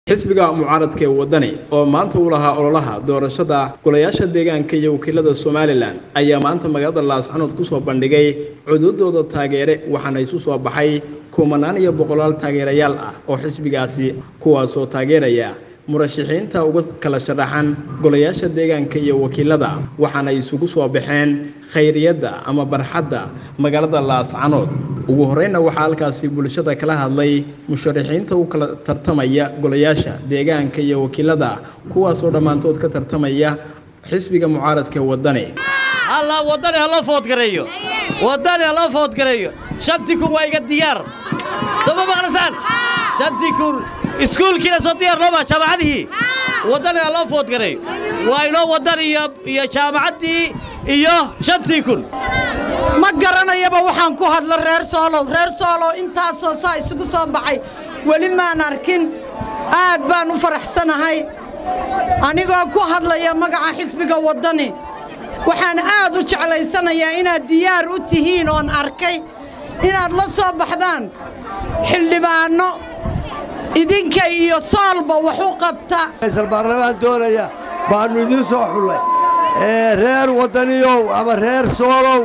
xisbiga mucaaradka ee waddani oo maanta u lahaa ololaha doorashada golayaasha deegaanka iyo wakiilada somalilan ayaa maanta magaalada laascanood ku soo bandhigay cududooda taageere waxaana isu soo baxay kumanaan iyo boqolaal taageerayaal ah oo xisbigaasi kuwaasoo taageeraya murashaxiinta uga kala sharaxan golayaasha deegaanka iyo wakiilada waxaana isugu soo baxeen khayriyadda ama barxadda magaalada laascanood ugu horreynna waxaa halkaasi bulshada kala hadlay musharaxiinta u kala tartamaya golayaasha deegaanka iyo wakiilada kuwaasoo dhammaantood ka tartamaya xisbiga mucaaradka ee waddani halla waddani ha loo foodgareeyo waddani ha loo foodgareeyo shantii kun waa iga diyaar soo ma maqlasaan shantii kun iskuulkiina soo diyaar looma jaamacadihii waddani ha loo foodgareeyo waa inoo waddan iyo iyo jaamacaddii iyo shantii kun ma garanayaba waxaan ku hadlo reer soolow reer soolow intaasoo saa isugu soo baxay weli maan arkin aad baan u faraxsanahay anigoo ku hadlaya magaca xisbiga waddani waxaan aad u jeclaysanayaa inaad diyaar u tihiin oon arkay inaad la soo baxdaan xildhibaanno idinka iyo soolba wax u qabta baarlamaan doonaya baannu idiin soo xullay reer waddaniyow ama reer soolow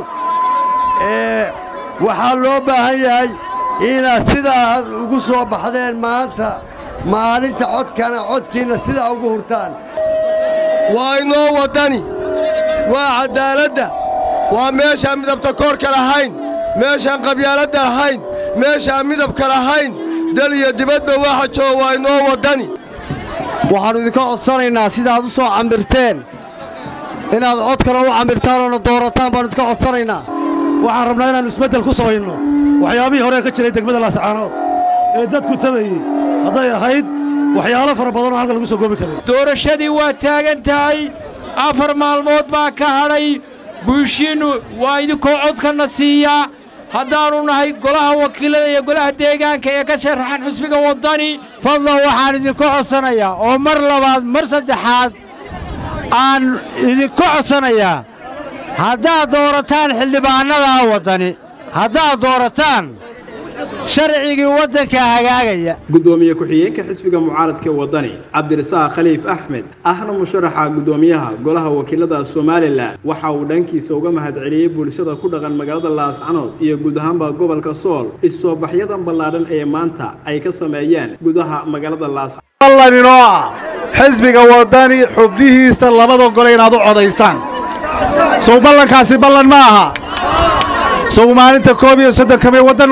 waxaa loo baahan yahay inaad sidaa ugu soo baxdeen maanta maalinta codkana codkiinna sidaa ugu hurtaan waa inoo waddani waa caddaaladda waa meeshaan midabta koorka lahayn meeshaan qabyaaladda lahayn meeshaan midabka lahayn dal iyo dibadba waxa jooga waa inoo waddani waxaannu idinka codsanaynaa sidaaad u soo cambirteen inaad codkana u cambirtaan oona doorataan baannu idinka codsanaynaa waxaan rabnaa inaannu isbeddel ku samayno waxyaabihii horee ka jiray degmada laascaanood ee dadku tabayey hadday ahayd waxyaalo fara badanoo halkan lagu soo goobi karin doorashadii waa taagan tahay afar maalmood baa ka hadhay guushiinnu waa idinkoo codkanna siiyaa haddaannu nahay golaha wakiilada iyo golaha deegaanka ee ka sharaxan xisbiga waddani fadlan waxaan idinku codsanayaa oo mar labaad mar saddexaad aan idinku codsanayaa haddaad doorataan xildhibaannadaa waddani haddaad doorataan sharcigii waddanka hagaagaya guddoomiye ku-xigeenka xisbiga mucaaradka ee waddani cabdirasaaq khaliif axmed ahna musharaxa guddoomiyaha golaha wakiilada somalilan waxa uu dhankiisa uga mahadceliyey bulshada ku dhaqan magaalada laascanood iyo guud ahaanba gobolka sool is-soobaxyadan ballaadhan ee maanta ay ka sameeyeen gudaha magaalada laascanood ballan inoo ah xisbiga waddani xubnihiisa labada gole inaad u codaysaan sow ballankaasi ballan ma aha sow maalinta koob iyo soddonka may waddan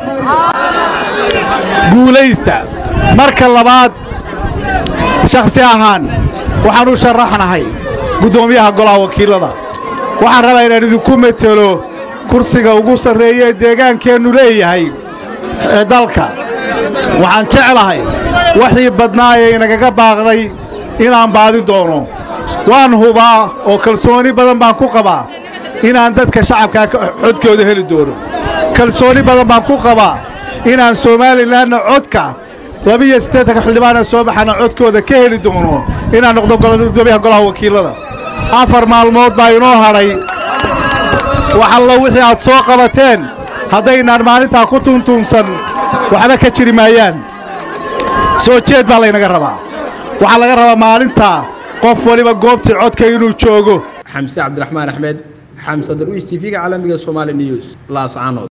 guulaysta marka labaad shakhsi ahaan waxaan u sharaxnahay guddoomiyaha golaha wakiilada waxaan rabaa inaan idinku metelo kursiga ugu sarreeya ee deegaankeennu leeyahay ee dalka waxaan jeclahay waxii badnaa ee inagaga baaqday inaan baadi doono waan hubaa oo kalsooni badan baan ku qabaa inaan dadka shacabkaa codkooda heli doono kalsooni badan baan ku qabaa inaan somalilanna codka labiyo siddeetanka xildhibaana soo baxana codkooda ka heli doono inaan noqdo gudoomiyaha golaha wakiilada afar maalmood baa inoo hadhay wax allo wixii aad soo qabateen haddaynaan maalintaa ku tuntuunsan waxba ka jiri maayaan soo jeed baa laynaga rabaa waxaa laga rabaa maalintaa qof waliba goobtii codka inuu joogo xamse cabdiraxmaan axmed xamse darwiish tv-ga caalamiga somaali news laascanood